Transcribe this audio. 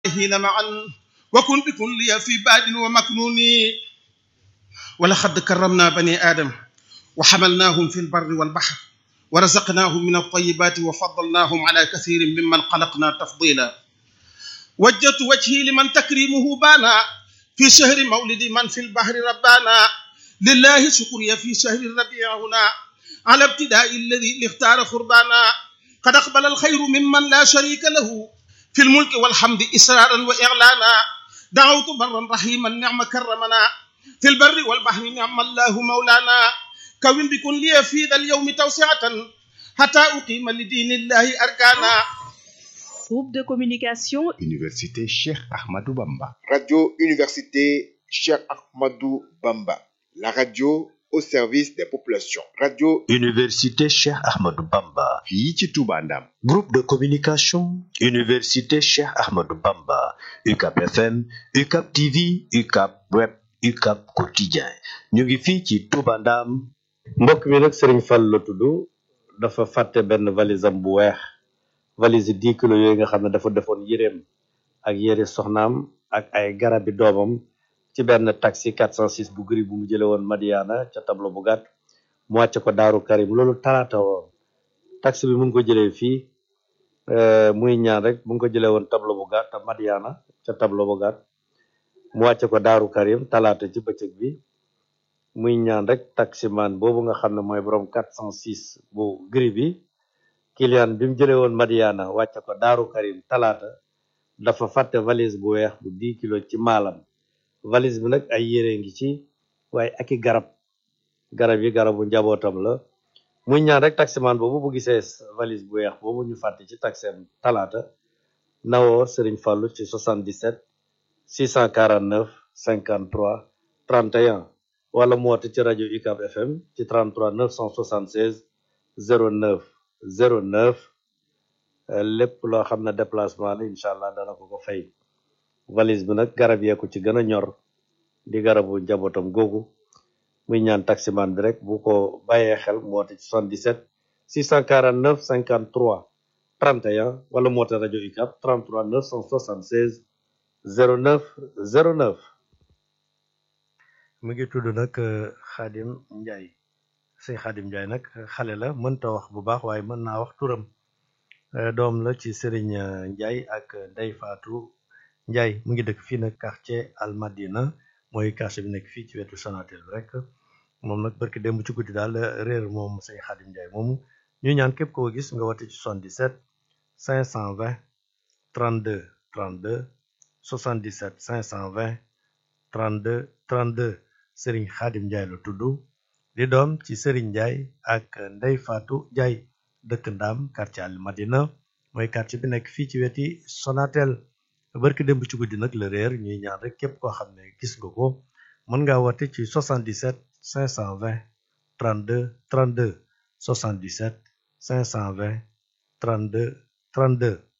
حين معا وكن بكن لي في باد ومكنون ولقد كرمنا بني آدم وحملناهم في البر والبحر ورزقناهم من الطيبات وفضلناهم على كثير ممن خلقنا تفضيلا وجهت وجهي لمن تكريمه بانا في شهر مولد من في البحر ربانا لله شكري في شهر الربيع هنا على ابتداء الذي اختار قربانا قد أقبل الخير ممن لا شريك له في الملك والحمد إسرارا وإعلانا دعوت برا رحيما نعم كرمنا في البر والبحر نعم الله مولانا كون بكن لي في ذا اليوم توسعة حتى أقيم لدين الله أركانا Groupe de communication Université Cheikh Ahmadou Bamba. Radio Université Cheikh Ahmadou Bamba. La radio au service des populations. Radio Université Cheikh Ahmadou Bamba. fii ci Touba Ndam. Groupe de communication Université Cheikh Ahmadou Bamba. UCAP FM, UCAP TV, UCAP Web, UCAP Quotidien. ñu ngi fii ci Touba Ndam. mbokk mi nag Serigne Fall la tudd dafa fàtte benn valise am bu weex valise yi dix kilos yooyu nga xam ne dafa defoon yéreem ak yére soxnaam ak ay garabi doomam ci benn taxi 406 bu gris bu mu jële woon Madiana ca tableau bu gàtt mu wàcce ko Daaru Karim loolu talaata woon taxi bi mu ngi ko jëlee fii muy ñaan rek mu ngi ko jëlee woon tableau bu gàtt Madiana ca tableau bu gàtt mu wàcce ko Daaru Karim talaata ci bëccëg bi muy ñaan rek taximan boobu nga xam ne mooy borom 406 bu gris bi client bi mu jëlee woon Madiana wàcce ko Daaru Karim talaata dafa fàtte valise bu weex bu 10 kilo ci maalam valise bi nag ay yére ngi ci waaye aki garab garab yi garabu njabootam la muy ñaan rek taximan boobu bu gisee valise bu weex boobu ñu fàtte ci taxem talaata nawoo Serigne Fallou ci 77 649 53 31 wala mu woote ci rajo UCAB FM ci 33 976 09 09 lépp loo xam ne déplacement la incha allah dana ko ko fay valise bi nag garab yee ko ci gën a ñor di garabu njabootam googu muy ñaan taximan bi rek bu ko bàyyee xel mu woote ci 77 649 53 31 wala mu woote rajo UCAB 33 976 09 09 mu ngi tudd nag Xaadim Njaay sëñ Xaadim Njaay nag xale la mënta wax bu baax waaye mën naa wax turam doom la ci Sëriñ Njaay ak Ndey Faatu Njaay mu ngi dëkk fii nag quartier Almadina mooy quartier bi nekk fii ci wetu Sonatel bi rek moom nag barki démb ci guddi daal réer moom sëñ Xaadim Njaay moomu ñu ñaan képp koo gis nga wate ci 77 520 32 32 77 520 32 32 Sëriñ Xaadim Njaay la tudd di doom ci Sëriñ Njaay ak Ndey Faatu Njaay dëkk Ndaam quartier Al Madina mooy quartier bi nekk fii ci weti Sonatel barki démb ci guddi nag la réer ñuy ñaan rek képp koo xam ne gis nga ko mën ngaa woote ci 77 520 32 32 77 520 32 32